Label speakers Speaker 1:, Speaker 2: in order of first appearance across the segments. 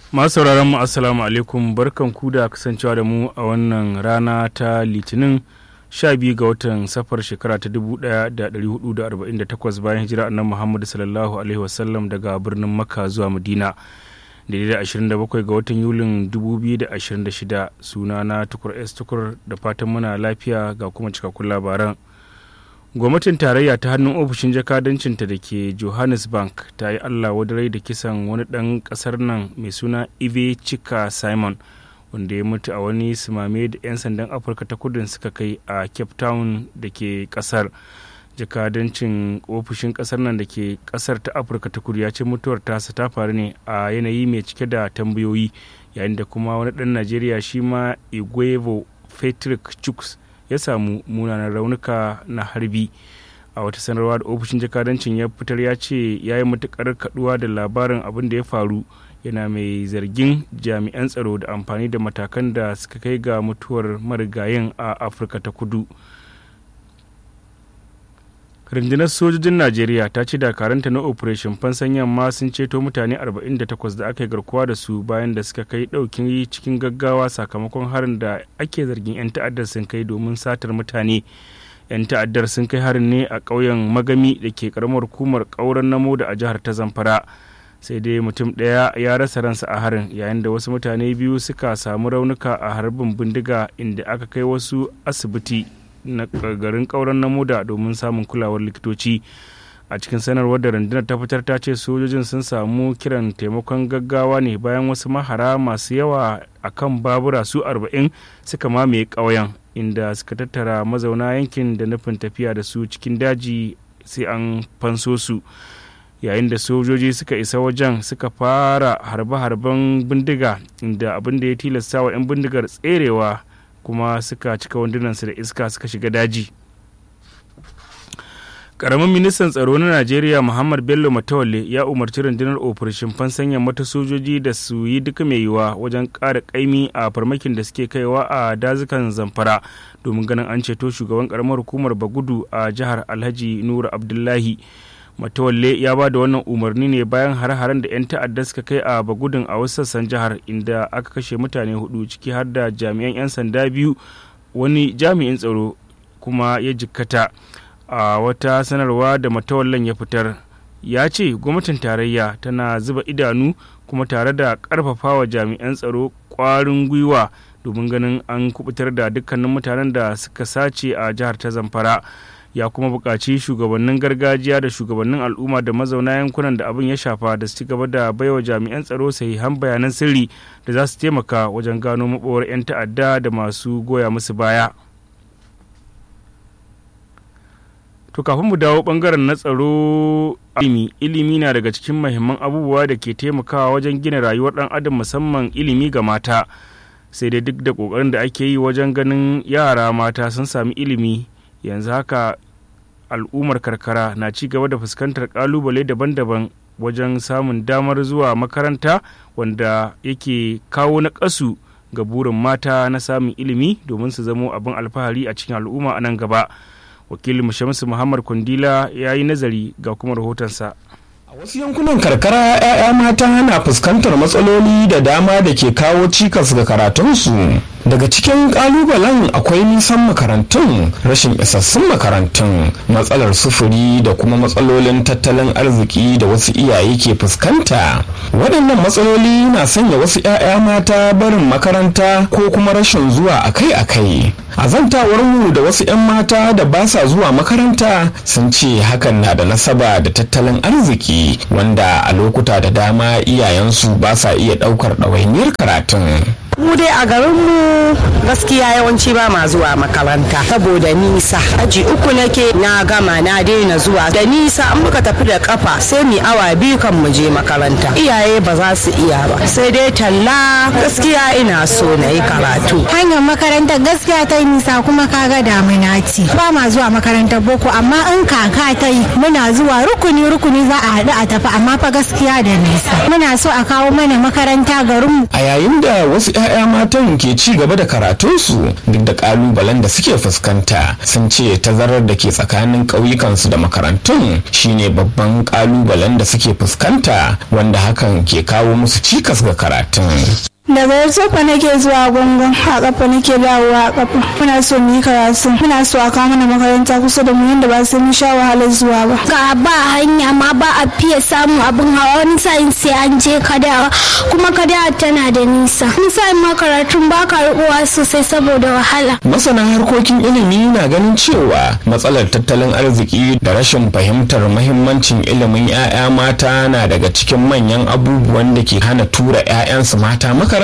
Speaker 1: masu sauraron mu assalamu alaikum barkan ku da kasancewa da mu a wannan rana ta litinin 12 ga watan safar shekara ta 1448 bayan hijira annan muhammadu sallallahu alaihi wasallam daga birnin makka zuwa madina daidai da 27 ga watan yulin 2026 suna na tukur s tukur da fatan muna lafiya ga kuma cikakkun labaran gwamnatin tarayya ta hannun ofishin jakadancinta da ke johannesburg ta yi allah wadarai da kisan wani ɗan ƙasar nan mai suna ive chika simon wanda ya mutu a wani simame da 'yan sandan afirka ta kudin suka kai a cape town da ke ƙasar jakadancin ofishin ƙasar nan da ke ƙasar ta afirka ta kudu ya ce mutuwar tasa ta faru ne a yanayi mai cike da tambayoyi yayin da kuma wani ɗan najeriya shi ma igwevo patrick chuks ya samu munanan raunuka na harbi a wata sanarwa da ofishin jakadancin ya fitar ya ce ya yi matukar kaduwa da labarin abin da ya faru yana mai zargin jami'an tsaro da amfani da matakan da suka kai ga mutuwar marigayin a afirka ta kudu rundunar sojojin najeriya ta ce dakaranta na operation fansan yamma sun ceto mutane 48 da aka yi garkuwa da su bayan da suka kai daukin cikin gaggawa sakamakon harin da ake zargin 'yan ta'addar sun kai domin satar mutane 'yan ta'addar sun kai harin ne a ƙauyen magami da ke karamar hukumar ƙauren namo da a jihar ta zamfara sai dai mutum ɗaya ya rasa ransa a harin yayin da wasu mutane biyu suka samu raunuka a harbin bindiga inda aka kai wasu asibiti na garin kauran na moda domin samun kulawar likitoci a cikin sanarwar da rundunar ta fitar ta ce sojojin sun samu kiran taimakon gaggawa ne bayan wasu mahara masu yawa a kan babura su 40 suka mamaye ƙauyen inda suka tattara mazauna yankin da nufin tafiya da su cikin daji sai an fanso su yayin da sojoji suka isa wajen suka fara harbe-harben bindiga inda abin da ya tilasta wa 'yan bindigar tserewa kuma suka cika wandunansu da iska suka shiga daji karamin ministan tsaro na najeriya muhammad bello matawalle ya umarci rundunar operation fansanya mata sojoji da su yi duka mai yiwa wajen ƙara ƙaimi a farmakin da suke kaiwa a dazukan zamfara domin ganin an ceto shugaban karamar hukumar bagudu a jihar alhaji nura abdullahi matawalle ya ba da wannan umarni ne bayan hare-haren da 'yan ta'adda suka kai a bagudun a wasu sassan jihar inda aka kashe mutane hudu ciki har da jami'an 'yan sanda biyu wani jami'in tsaro kuma ya jikkata a wata sanarwa da matawallan ya fitar ya ce gwamnatin tarayya tana zuba idanu kuma tare da karfafawa jami'an tsaro kwarin gwiwa domin ganin an kubutar da dukkanin mutanen da suka sace a jihar ta zamfara ya kuma buƙaci shugabannin gargajiya da shugabannin al'umma da mazauna yankunan da abin ya shafa da su ci gaba da baiwa jami'an tsaro sahihan bayanan sirri da za su taimaka wajen gano maɓowar 'yan ta'adda da masu goya musu baya to kafin mu dawo bangaren na tsaro ilimi ilimi na daga cikin mahimman abubuwa da ke taimakawa wajen gina rayuwar ɗan adam musamman ilimi ga mata sai dai duk da ƙoƙarin da ake yi wajen ganin yara mata sun sami ilimi yanzu haka al'ummar karkara na ci gaba da fuskantar kalubale daban-daban wajen samun damar zuwa makaranta wanda yake kawo na ƙasu ga burin mata na samun ilimi domin su zamo abin alfahari a cikin al'umma a nan gaba wakilin shamsu muhammad kundila ya yi nazari ga kuma rahotonsa
Speaker 2: wasu yankunan karkara 'ya'ya mata na fuskantar matsaloli da dama da ke kawo cikas ga karatunsu daga cikin kalubalen akwai nisan makarantun rashin isassun makarantun matsalar sufuri da kuma matsalolin tattalin arziki da wasu iyaye ke fuskanta waɗannan matsaloli na sanya wasu 'ya'ya mata barin makaranta ko kuma rashin zuwa akai-akai a zantawarmu da wasu 'yan mata da ba sa zuwa makaranta sun ce hakan na da nasaba da tattalin arziki wanda a lokuta da dama iyayensu ba sa iya ɗaukar ɗawainiyar karatun
Speaker 3: mu dai a garinmu gaskiya yawanci ba ma zuwa makaranta saboda nisa aji uku nake na gama na daina zuwa da nisa an muka tafi da kafa sai mu awa biyu kan mu je makaranta iyaye ba za su iya ba sai dai talla gaskiya ina so na yi karatu
Speaker 4: hanyar makarantar gaskiya ta nisa kuma kaga damuna ce ba ma zuwa makarantar boko amma in kaka ta yi muna zuwa rukuni rukuni za a haɗu a tafi amma fa gaskiya da nisa muna so a kawo mana makaranta garinmu
Speaker 2: a yayin da wasu 'ya'ya matan ke ci gaba da karatunsu duk da kalubalen da suke fuskanta sun ce tazarar da ke tsakanin ƙauyukansu da makarantun shine babban kalubalen da suke fuskanta wanda hakan ke kawo musu cikas ga karatun
Speaker 5: daga yarsofa nake zuwa gungun a kafa nake dawowa a kafa muna so mu yi karatu muna so a kawo mana makaranta kusa da mu yadda ba sai mun sha wahalar zuwa ba
Speaker 6: ga ba hanya ma ba a fiye samun abin hawa wani sa'in sai an je kadawa kuma kadawa tana da nisa wani sa'in ma karatun ba ka rikuwa sosai saboda wahala
Speaker 2: masana harkokin ilimi na ganin cewa matsalar tattalin arziki da rashin fahimtar mahimmancin ilimin 'ya'ya mata na daga cikin manyan abubuwan da ke hana tura 'ya'yansu mata makaranta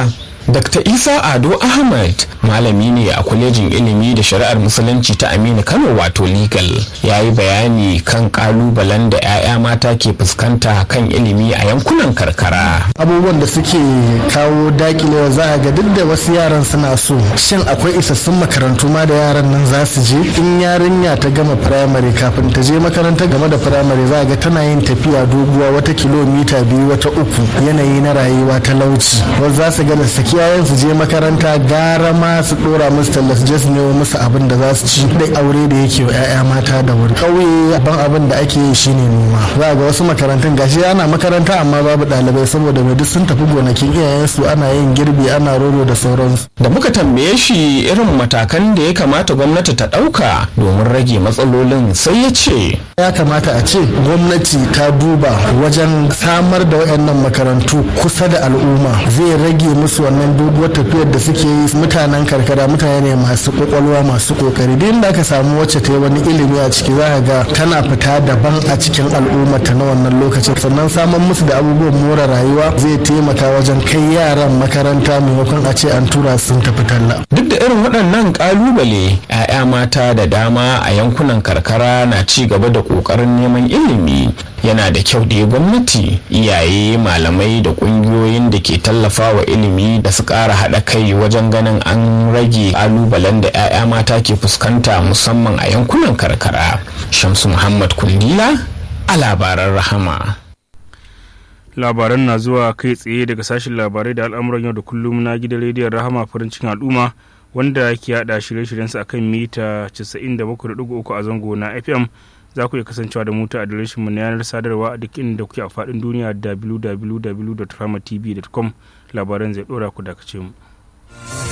Speaker 2: Dr. Isa Ado Ahmad malami ne a kwalejin ilimi da shari'ar musulunci ta Aminu Kano wato legal ya yi bayani kan kalubalen da 'ya'ya mata ke fuskanta kan ilimi a yankunan karkara.
Speaker 7: abubuwan da suke kawo dakilewa za a ga duk da wasu yaran suna so shin akwai isassun makarantu ma da yaran nan za su je in yarinya ta gama firamare kafin ta je makaranta game da firamare za a ga tana yin tafiya doguwa wata kilomita biyu wata uku yanayi na rayuwa talauci wasu za su ga da saki yayan su je makaranta gara ma su dora musu talla su je su nemo musu abin da za su ci da aure da yake wa 'ya'ya mata da wuri ƙauye ban abin da ake yi shine noma za a ga wasu makarantun gashi ana makaranta amma babu ɗalibai saboda mai duk sun tafi gonakin iyayensu ana yin girbi ana roro da sauransu
Speaker 2: Da muka tambaye shi irin matakan da ya kamata gwamnati ta ɗauka domin rage matsalolin sai ya ce.
Speaker 7: ya kamata a ce gwamnati ta duba wajen samar da wayannan makarantu kusa da al'umma zai rage musu wannan doguwar tafiyar da suke yi mutanen karkara mutane ne masu kwakwalwa masu kokari duk da aka samu wacce ta yi wani ilimi a ciki za ga tana fita daban a cikin al'umma ta na wannan lokacin sannan samar musu da abubuwan more rayuwa zai taimaka wajen kai yaran makaranta maimakon a ce an tura sun tafi talla
Speaker 2: Duk da irin waɗannan ƙalubale, 'ya'ya mata da dama a yankunan karkara na ci gaba da ƙoƙarin neman ilimi. Yana da kyau da gwamnati, iyaye, malamai da ƙungiyoyin da ke tallafa wa ilimi da su ƙara haɗa kai wajen ganin an rage ƙalubalen da 'ya'ya mata ke fuskanta musamman a yankunan karkara. Shamsu Muhammad Kundila a labaran rahama.
Speaker 1: labaran na zuwa kai tsaye daga sashen labarai da al'amuran yau da kullum na gidan rediyon rahama farin cikin al'umma wanda ke hada shirye-shiryensa akan mita 97.3 a zango na fm za ku iya kasancewa da mu ta adireshinmu na yanar sadarwa a duk inda kuke a faɗin duniya www.ramatv.com labaran zai ɗora ku dakace mu.